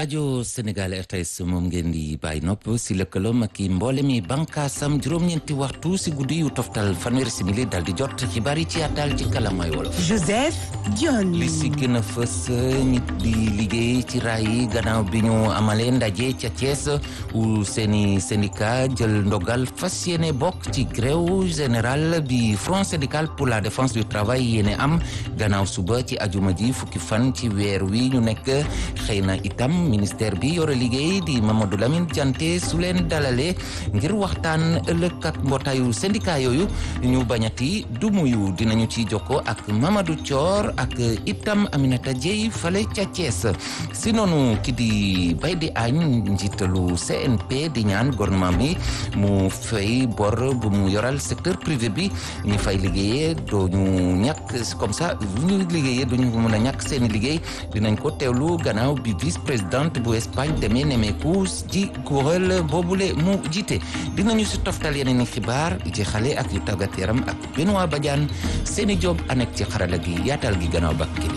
rajo Sénégal RTS moom ngeen di bàyyi nopp si lëkkaloom ak i mboole mi bànkaasam juróom-ñeenti waxtu si guddi yu toftal fanweeri simili dal di jot xibaar yi ci àttal ci kalamay wolof. Joseph Dione. li si gën a fës nit di liggéey ci raay yi gannaaw bi ñu amalee ndaje ca Thiès où seeni syndicat jël ndogal fas yéene bokk ci grève général bi front syndical pour la défense du travail yéene am gannaaw suba ci ajuma ji fukki fan ci weer wi ñu nekk xëy na itam ministère bi yore liggéey di Mamadou Lamine Diante su leen dalalee ngir waxtaan ëllëg ak mbootaayu syndicat yooyu ñu bañati du muyu dinañu ci jokko ak Mamadou Thior ak itam Aminata Dieye fale ca Thiès si noonu ki di bay di añ njiitalu CNP di ñaan gouvernement bi mu fay bor bu mu yoral secteur privé bi ñu fay liggéeyee doo ñu ñàkk comme ça ñu liggéeyee duñu mën a ñàkk seeni liggéey dinañ ko teewlu gannaaw bi vice présidente bu Espagne demee nemeeku ji kuréel boobule mu jiite dinañu si toftal yeneen i xibaar ci xale ak yu tàggat yaram ak Benoît Badiane seeni job anek ci xarala gi yaatal gi gannaaw bakk gi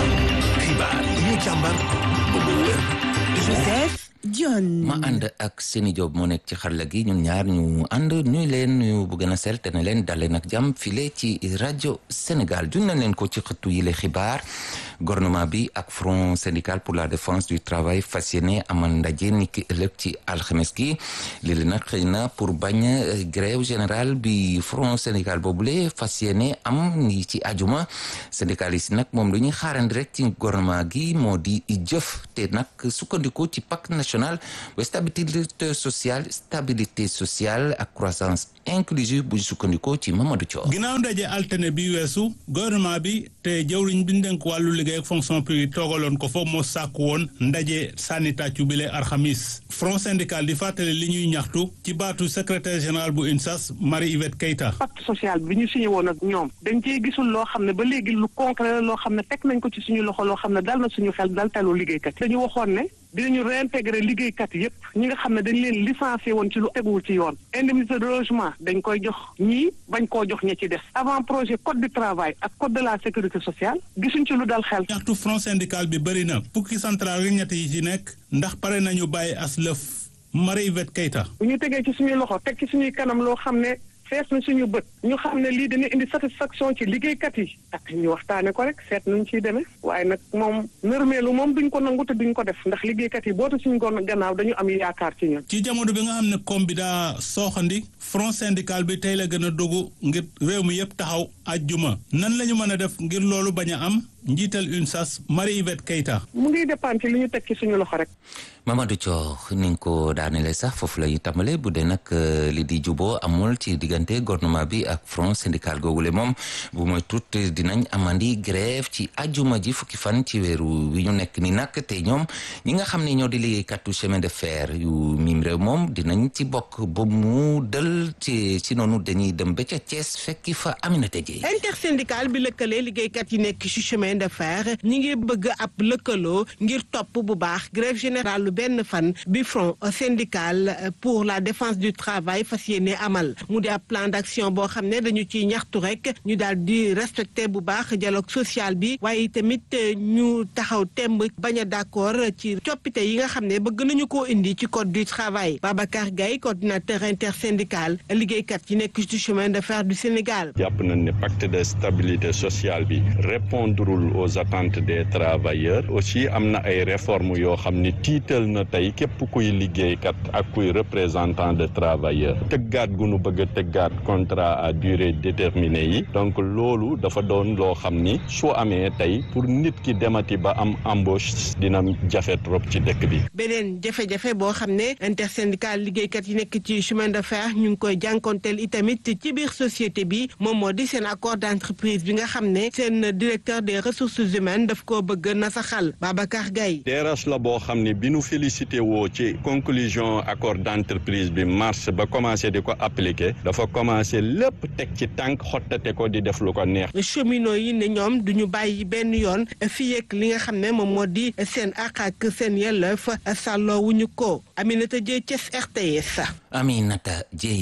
xibaar yi ñu càmbar ba mu wér Joseph Dione. ma ànd ak seeni job moo nekk ci xarala gi ñun ñaar ñu ànd nuy leen nuyu bu gën a sell te ne leen dalee nag jàmm file ci rajo Sénégal juñ nañ leen ko ci xëttu yile xibaar gouvernement bi ak front syndical pour la défense du travail fas yéene amal ndaje ni ki ëllëg ci alxames gi léegi nag xëy na pour bañ grève générale bi front syndical boobule fas yéene am ni ci ajuma syndicaliste yi nag moom lu ñuy xaarandi rek ci gouvernement gi moo di jëf te nag sukkandiku ci pacte national bu stabilité sociale stabilité sociale ak croissance inclusive bu sukkandiku ci Mamadou Thior. ginnaaw ndaje altine bi weesu gouvernement bi te jëwriñ bi ñu dénk wàllu liggéey ak fonction publique toogaloon ko fa moo sàkku woon ndaje sànni tàccu bile alxamis front syndical di fàttali li ñuy ñaxtu ci baatu secrétaire général bu UNSAS Marie Yvette Keita pacte social bi ñu signé woon ak ñoom dañ cee gisul loo xam ne ba léegi lu concret la loo xam ne teg nañ ko ci suñu loxo loo xam ne dal na suñu xel dal telu liggéeykat dañu waxoon ne dinañu réintégrer liggéeykat yépp ñi nga xam ne dañ leen licencié woon ci lu teguwul ci yoon indemnité de logement dañ koy jox ñii bañ koo jox ña ci des avant projet code du travail ak code de la sécurité sociale gisuñ ci lu dal xel ñaxtu front syndical bi bëri na fukki central rek ñett yi ci nekk ndax pare nañu bàyyi as lëf Marie Yvette Keita bu ñu tegee ci suñuy loxo teg ci suñuy kanam loo xam ne fees na suñu bët ñu xam ne lii dina indi satisfaction ci liggéeykat yi ak ñu waxtaane ko rek seet nuñ ciy demee waaye nag moom nërmeelu moom duñ ko nangu te duñ ko def ndax liggéeykat yi bootu suñu gon gannaaw dañu am yaakaar ci ñun ci jamono bi nga xam ne koom bi daa sooxandi front syndical bi tey la gën a dogu ngir réew mi yëpp taxaw ajjuma nan la ñu mën a def ngir loolu bañ a am njiital UNSAS Marie Yvette Keita mu ngi dépendre ci li ñu teg ci suñu loxo rek Mamadou Thior ni nga ko daanele sax foofu la ñu tàmbale bu dee nag li di juboo amul ci diggante gouvernement bi ak front syndical googule moom bu mooy tut dinañ amandi grève ci ajuma ji fukki fan ci weeru wi ñu nekk ni nag te ñoom ñi nga xam ne ñoo di liggéeykatu chemin de fer yu mim réew moom dinañ ci bokk ba mu dël ci ci noonu dañuy dem ba ca Thiès fekki fa Aminata Dieye intersyndical bi lëkkalee liggéeykat yi nekk ci chemin de fer ñi ngi bëgg ab lëkkaloo ngir topp bu baax grève générale benn fan bi front syndical pour la défense du travail fas yéene amal mu di ab plan d'action boo xam ne dañu ciy ñaxtu rek ñu daal di respecter bu baax dialogue social bi waaye tamit ñu taxaw temb bañ a d'accord ci coppite yi nga xam ne bëgg nañu koo indi ci code du travail Babacar Gaye coordinateur intersyndical liggéeykat yi nekk ci chemin de fer du Sénégal. jàpp nañ ne pacte de stabilité sociale bi répondrul aux attentes des travailleurs aussi am na ay réformes yoo xam ne tiital na tey képp kuy liggéeykat ak kuy représentant de travailleurs tëggaat gu nu bëgg a tëggaat contrat à durée déterminée yi donc loolu dafa doon loo xam ni su amee tey pour nit ki demati ba am embauche dina jafe trop ci dëkk bi. beneen jafe-jafe boo xam ne intersyndical liggéeykat yi nekk ci chemin de fer ñu ngi koy jànkonteel itamit ci biir société bi moom moo di seen accord d'entreprise bi nga xam ne seen directeur des ressources humaines daf koo bëgg nasaxal Babacar Gaye DRH la boo xam ne bi nu félicité woo ci conclusion accord d'entreprise bi mars ba commencé di ko appliquer dafa commencé lépp teg ci tànk xottate ko di def lu ko neex. cheminots yi ne ñoom duñu bàyyi benn yoon fii ak li nga xam ne moom moo di seen àq ak seen yelleef sàlloo wuñu ko Aminata Dieye Thiès RTS. Aminata Dieye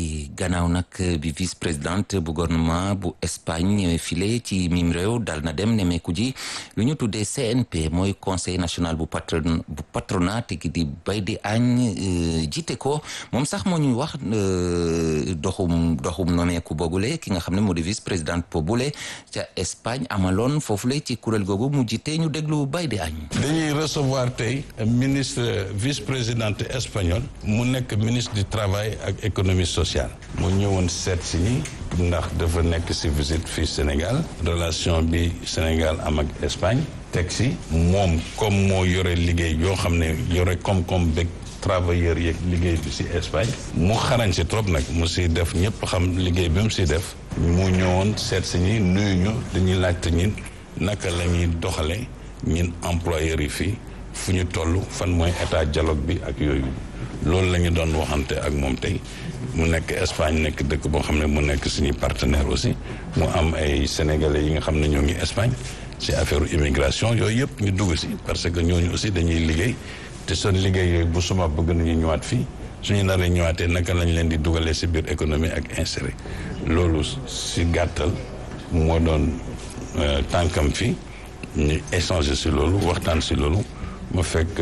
bi gannaaw nag bi vice présidente bu gouvernement bu Espagne file ci mim réew dal na dem nemeeku ji lu ñu tuddee CNP mooy conseil national bu patron bu patronat gi di Baïdy Agne jiite ko moom sax moo ñuy wax doxum doxum nomeeku boogule ki nga xam ne moo di vice présidente boobule ca Espagne amaloon foofule ci kuréel googu mu jiite ñu déglu Baïdy Agne dañuy recevoir tey ministre vice présidente espagnol mu nekk ministre du travail ak économie sociale mu ñëwoon seet si ñi ndax dafa nekk si visite fii Sénégal relation bi Sénégal am ak Espagne teg si moom comme moo yore liggéey yoo xam ne yore koom-koom bëgg travailleurs yeeg liggéey bi si Espagne mu xarañ si trop nag mu si def ñëpp xam liggéey bi mu si def mu ñëwoon seet si ñi nuyu ñu dañuy laajte ñin naka la ñuy doxale ñin employeurs yi fii fu ñu toll fan mooy état dialogue bi ak yooyu loolu la ñu doon waxante ak moom tey mu nekk Espagne nekk dëkk boo xam ne mu nekk suñuy partenaire aussi mu am ay sénégalais yi nga xam ne ñoo ngi Espagne ci affaire immigration yooyu yëpp ñu dugg si parce que ñooñu aussi dañuy liggéey te seen liggéey yooyu bu suma bëgg nañu ñëwaat fii suñu naree ñëwaatee naka lañ leen di dugalee si biir économie ak inséré loolu si gàttal moo doon tànkam fii ñu échanger si loolu waxtaan si loolu ma fekk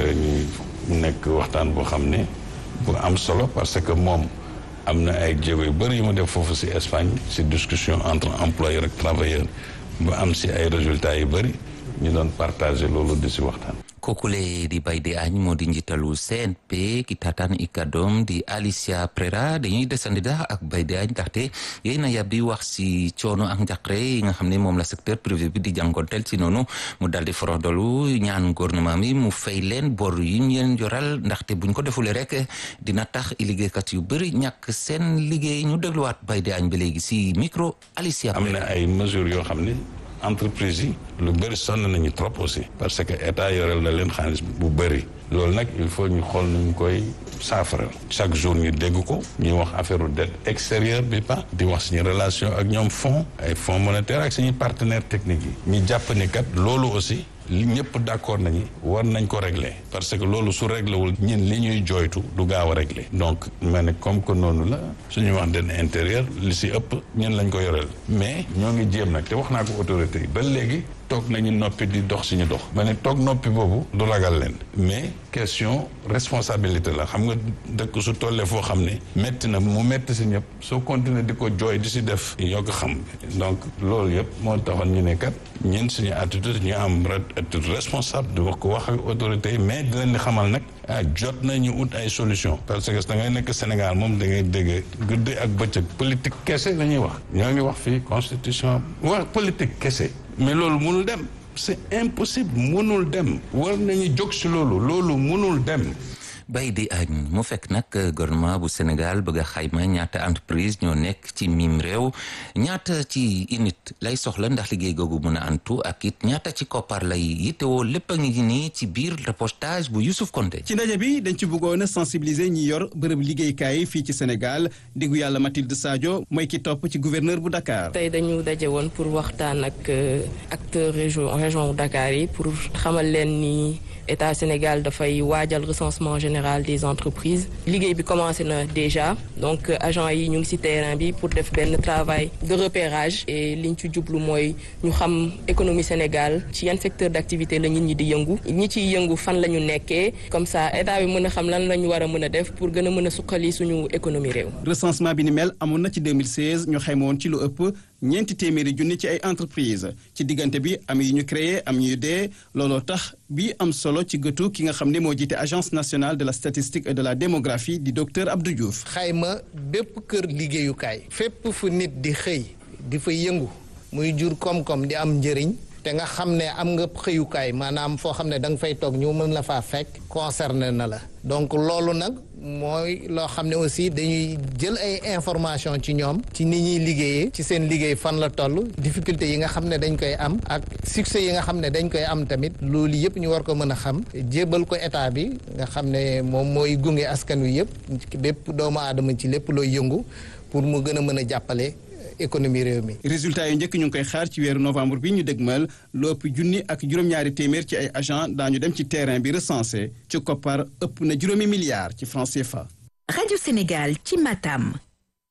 ñu nekk waxtaan boo xam ne bu am solo parce que moom am na ay jéego yu bëri yu mu def foofu si Espagne si discussion entre employeur ak travailleur ba am si ay résultats yu bëri ñu doon partager loolu di si waxtaan. kookule di Baïdy Agne moo di njiitalu CNP ki taataan i kàddoom di Alicia Prera dañuy desandi dax ak Baïdy Agne ndaxte yéy na yab di wax si coono ak njaqare yi nga xam ne moom la secteur privé bi di jànkonteel si noonu mu dal di foroxdolu ñaan gouvernement bi mu fay leen bor yi ñu leen yoral ndaxte buñ ko defulee rek dina tax i liggéeykat yu bëri ñàkk seen liggéey ñu dégluwaat Baïdy Agne ba léegi si micro Alicia am na ay mesures yoo xam ne entreprise yi lu bëri sonn nañu trop aussi parce que état yoreel na leen xaalis bu bëri loolu nag il faut ñu xool nuñ koy saafara chaque jour ñu dégg ko ñuy wax affaire dette extérieure bi pas di wax suñu relation ak ñoom fonds ay fonds monétaire ak suñuy partenaires techniques yi ñu jàpp ni kat loolu aussi li ñëpp d'accord nañu war nañ ko régler parce que loolu su réglé wul ñin li ñuy jooytu du gaaw a régler donc ma ne comme que noonu la suñu wax den intérieur li si ëpp ñun lañ ko yoreel mais ñoo ngi jéem nag te wax naa ko autorité yi ba léegi toog nañu noppi di dox suñu dox ma ne toog noppi boobu du ragal leen mais question responsabilité la xam nga dëkk su tollee foo xam ne métti na mu métti si ñëpp soo continuer di ko jooy di si def yoo ko xam donc loolu yëpp moo taxoon ñu ne kat ñun suñu attitude ñu am attitude responsable di wax ko wax ak autorité yi mais di leen di xamal nag ah jot nañu ut ay solution parce que da ngay nekk Sénégal moom da ngay dégg guddi ak bëccëg politique kese la ñuy wax ñoo ngi wax fii constitution wax politique kese mais loolu mënul dem c'est impossible mënul dem war nañu jóg si loolu loolu mënul dem Baïdy Agne mu fekk nag gouvernement bu Sénégal bëgg a xayma ñaata entreprise ñoo nekk ci mim réew ñaata ci unit lay soxla ndax liggéey googu mën a antu ak it ñaata ci koppar lay yittewoo lépp a ngi nii ci biir reportage bu Youssouf Konté ci ndaje bi dañ ci bëggoon a sensibiliser ñi yor bërëb liggéeykaay fii ci Sénégal diggu yàlla Mathilde Sadio mooy ki topp ci gouverneur bu Dakar. tey dañu daje woon pour waxtaan ak acteur région région bu Dakar yi pour xamal leen ni état Sénégal dafay waajal recensement général des entreprises liggéey bi commencé na déjà donc agent yi ñu ngi ci terrain bi pour def benn travail de repérage et liñ ci jublu mooy ñu xam économie Sénégal ci yan secteur d'activité la nit ñi di yëngu ñi ciy yëngu fan la ñu nekkee comme ça état bi mën a xam lan la ñu war a mën a def pour gën a mën a suqali suñu économie réew. recensement bi ni mel amoon na ci 2016 ñu xayma woon ci lu ëpp ñeenti téeméeri junni ci ay entreprise ci diggante bi am yu ñu créé am yu dee looloo tax bi am solo ci gëtu ki nga xam ne moo jiite agence nationale de la statistique et de la démographie di docteur Abdou Diouf. xayma bépp kër liggéeyukaay. fépp fu nit di xëy di fa yëngu muy jur koom-koom di am njëriñ. te nga xam ne am nga xëyukaay maanaam foo xam ne da nga fay toog ñu mën la faa fekk concerné na la donc loolu nag mooy loo xam ne aussi dañuy jël ay information ci ñoom ci ni ñuy liggéeyee ci seen liggéey fan la toll difficulté yi nga xam ne dañ koy am ak succès yi nga xam ne dañ koy am tamit loolu yëpp ñu war ko mën a xam jébal ko état bi nga xam ne moom mooy gunge askan wi yëpp bépp doomu aadama ci lépp looy yëngu pour mu gën a mën a jàppale économie réew mi. résultat yu njëkk ñu ngi koy xaar ci weeru novembre bi ñu dégmal lu ëpp junni ak juróom-ñaari téeméer ci ay agent daañu dem ci terrain bi recensé ci koppar ëpp na juróomi milliards ci francs CFA. rajo Sénégal ci Matam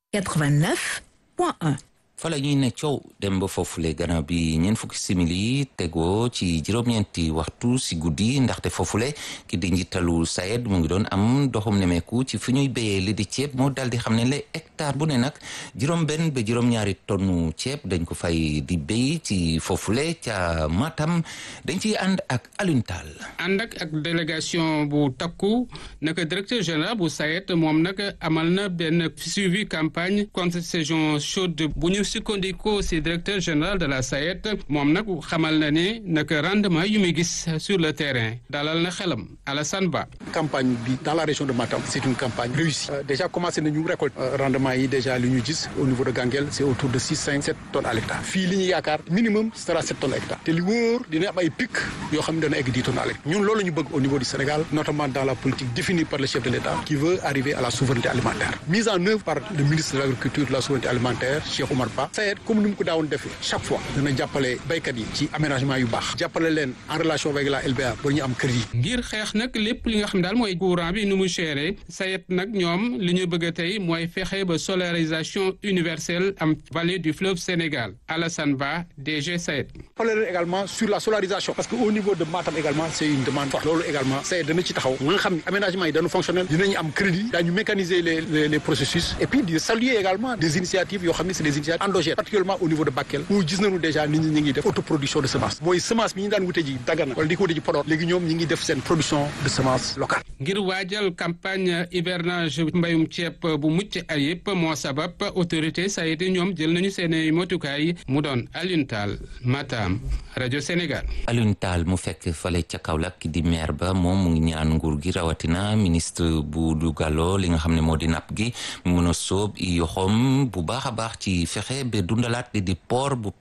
89.1. fa la ñuy ne coow dem ba foofule gannaaw bi ñeent fukki simili tegoo ci juróom-ñeenti waxtu si guddi ndaxte foofule ki di njiitalu SAED mu ngi doon am doxum nemeeku ci fi ñuy béyee li di ceeb moo dal di xam ne le hectare bu ne nag juróom-benn ba juróom-ñaari tonnu ceeb dañ ko fay di béy ci foofule ca Matam dañ ciy ànd ak Alioune Tall ànd ak ak délégation bu takku naka directeur général bu SAED moom nag amal na benn suivi campagne contre saison chaude bu ñu sukkandikoo si directeur général de la SAED moom nag xamal na ne naka rendement yu muy gis sur le terrain dalal na xelam Alassane Ba. campagne bi dans la région de Matam c'est une campagne réussie déjà commencé nañu récolte rendement yi déjà li ñu gis au niveau de Ganguel c'est autour de six cinq sept tonnes à l'hectare fii li ñu yaakaar minimum sera sept tonnes à l'hectare te li wóor dina am ay pic yoo xam ne dana egg dix tonnes à l'hectare ñun loolu la ñu bëgg au niveau du Sénégal notamment dans la politique définie par le chef de l'État qui veut arriver à la souveraineté alimentaire mise en œuvre par le ministre de l'agriculture de la souveraineté alimentaire Cheikh Oumar Ba SAED comme ni mu ko daawoon defee chaque fois dana jàppale béykat yi ci aménagement yu baax jàppale leen en relation avec la LBA ba ñu am crédit. ngir xeex nag lépp li nga xam daal mooy courant bi nu mu chéré SAED nag ñoom li ñu bëgg a tey mooy fexe ba solarisation universelle am vallée du fleuve Sénégal Alassane Ba DG SAED. jàppale leen également sur la solarisation parce que au niveau de Matam également c'est une demande forte loolu également SAED dana ci taxaw nga xam ne aménagement yi dana fonctionnel dinañu am crédit daañu mécaniser les les les processus et puis di saluer également des initiatives yoo xam ne c'est des initiatives endogènes particulièrement au niveau de Bakel où gis nañu déjà nit ñi ñi ngi def autoproduction de semence mooy semence bi ñu daan wute ji Dagana wala di ko wute ji Podor léegi ñoom ñi ngi def seen production de semence locale ngir waajal campagne hivernage mbayum ceeb bu mucc ayib moo sabab autorité SAED ñoom jël nañu seen motukaay mu doon Alioune Tall Matam rajo Sénégal. Alioune Tall mu fekk fale ca Kaolack di maire ba moom mu ngi ñaan nguur gi rawatina ministre bu dugaloo li nga xam ne moo di napp gi mu mën a sóob i yoxoom bu baax a baax ci fexe ba dundalaat di port bu